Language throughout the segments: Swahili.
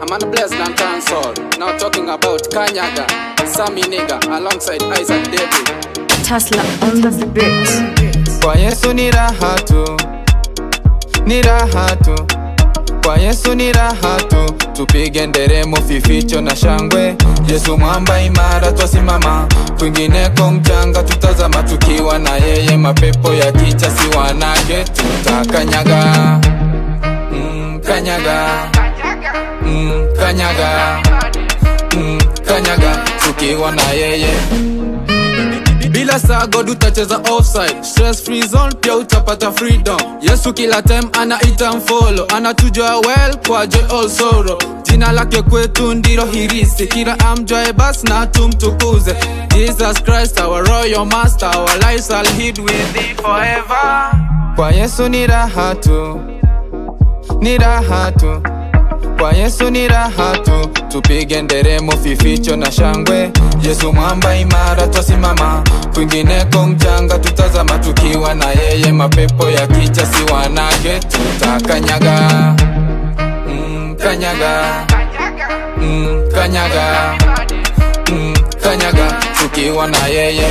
I'm on a blessed and cancel. Now talking about Kanyaga, Sammy Nigga, alongside Isaac David. Tesla on the beat. Kwa Yesu ni raha tu, ni raha tu. Kwa Yesu ni raha tu, tupige nderemo, fificho na shangwe. Yesu mwamba imara, twasimama kwingineko mchanga, tutazama tukiwa na yeye. Mapepo ya kicha si wanake, tutakanyaga mm, kanyaga mm, kanyaga mm, kanyaga tukiwa na yeye bila sagod utacheza offside stress free zone pia utapata freedom yesu kila time anaita mfolo anatujua well kwa joy all sorrow jina lake kwetu ndilo hirisi kila amjwae bas na tumtukuze jesus christ our royal master our lives are hid with thee forever kwa yesu ni raha tu ni raha tu kwa yesu ni raha tu tupige nderemo fificho na shangwe yesu mwamba imara twasimama kwingineko mchanga tutazama tukiwa na yeye mapepo ya kicha si wanake tutakanyaga mm, kanyaga mm, kanyaga mm, kanyaga tukiwa na yeye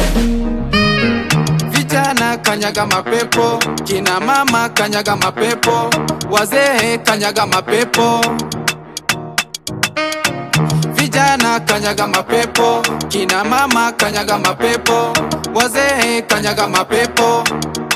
vijana kanyaga mapepo kina mama kanyaga mapepo wazee kanyaga mapepo vijana kanyaga mapepo kina mama kanyaga mapepo wazee kanyaga mapepo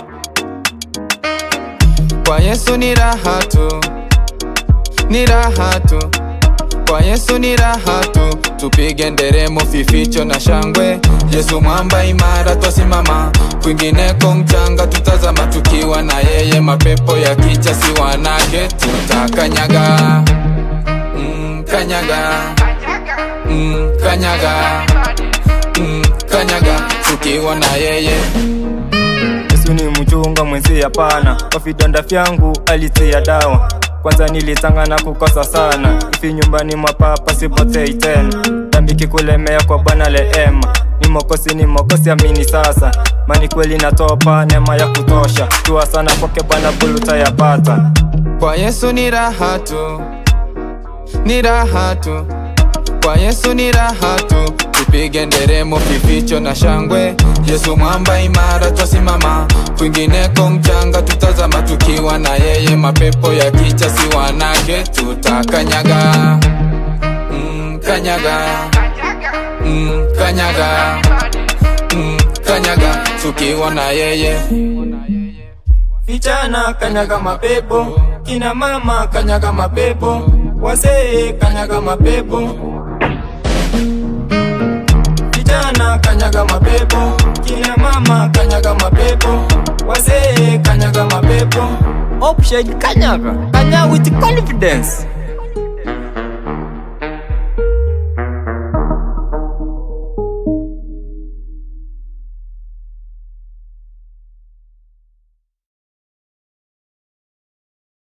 kwa yesu ni raha tu ni raha tu kwa yesu ni raha tu tupige nderemo fificho na shangwe yesu mwamba imara twasimama kwingineko mchanga tutazama tukiwa na yeye mapepo ya kicha si wanake tutakanyaga mm, kanyaga mm, kanyaga mm, kanyaga tukiwa na yeye Yesu ni mchunga mwenzi hapana, kwa vidonda vyangu alitia dawa. Kwanza nilitanga na kukosa sana, ifi nyumbani mwa papa sipotei tena. Dhambi kikulemea kwa Bwana leema, ni mokosi ni mokosi, amini sasa. Mani kweli natopa neema ya kutosha, tua sana kwake Bwana buluta yapata. kwa yesu ni raha tu ni raha tu kwa yesu ni raha tu tupige nderemo fificho na shangwe yesu mwamba imara twasimama kwingineko mchanga tutazama tukiwa na yeye mapepo ya kicha si wanake tutakanyaga mm, kanyaga mm, kanyaga mm, kanyaga tukiwa na yeye Vijana kanyaga mapepo, kina mama kanyaga mapepo, wazee kanyaga mapepo. Vijana kanyaga mapepo, kina mama kanyaga mapepo, wazee kanyaga mapepo. Option kanyaga, kanya with confidence.